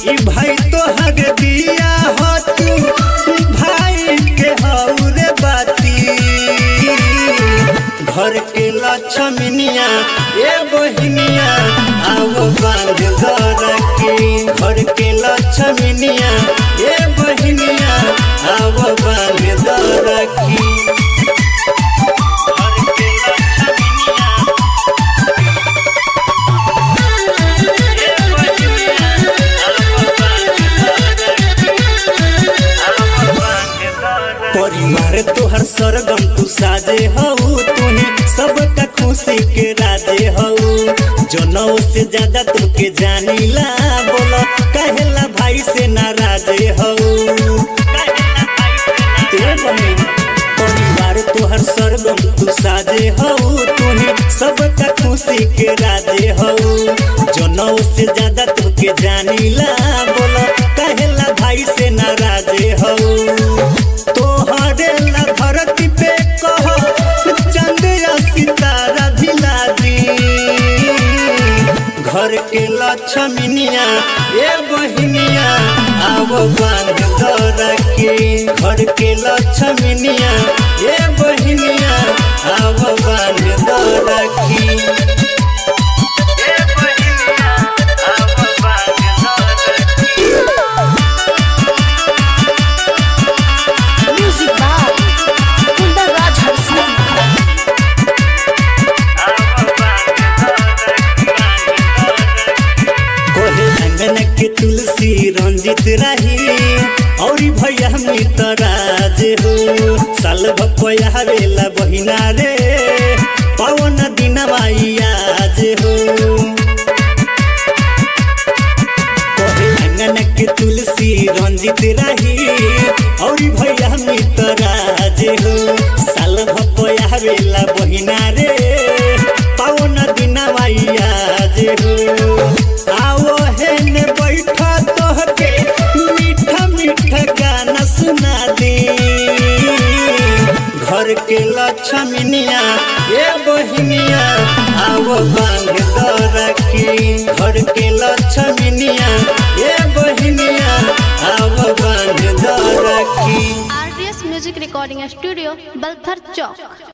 ई भाई तो हग दिया हो तू भाई के हौरे बाती घर के लक्ष्मनिया ए बहिनिया आओ बांध घर के घर के लक्ष्मनिया ए बहिनिया आओ बांध घर की घर के लक्ष्मनिया ए बहिनिया आओ परिवार तोहर सरगम तू साजे हऊ तूही सबका खुशी के राजे हऊ जनऊ से ज्यादा तुके जानीला बोलो कहेला भाई से नाराजे हऊ ए बहिन, परिवार तोहर सरगम तू साजे हऊ तूही सबका खुशी के राजे हऊ जनऊ से ज्यादा तुके जानीला बोलो कहेला भाई से नाराजे हऊ तोहरे ला धरती पे कह चंद या सितारा धिला दी घर के लक्ष्मनिया ए बहिनिया आव बांध दर के घर के लक्ष्मनिया ए बहिनिया आव बांध दर की ए बहिनिया आव बांध दर की Music by Kundar Raj Harsani. कोहे अंगन के तुलसी रंजित रही और भैया मितराज हो साल भपया रेला बहिना रे पवन दिन आज हो कोहे अंगन के तुलसी रंजित रही और भैया मितराज हो साल भपया रेला बहिना रे पवन दिन आज हो आओ हेने बैठा तोहके मीठा मीठा गाना सुना दी घर के लक्ष्मनिया ए बहिनिया आओ बांध दर की घर के लक्ष्मनिया ए बहिनिया आओ बांध दर की RDS Music Recording Studio, Balthar Chowk.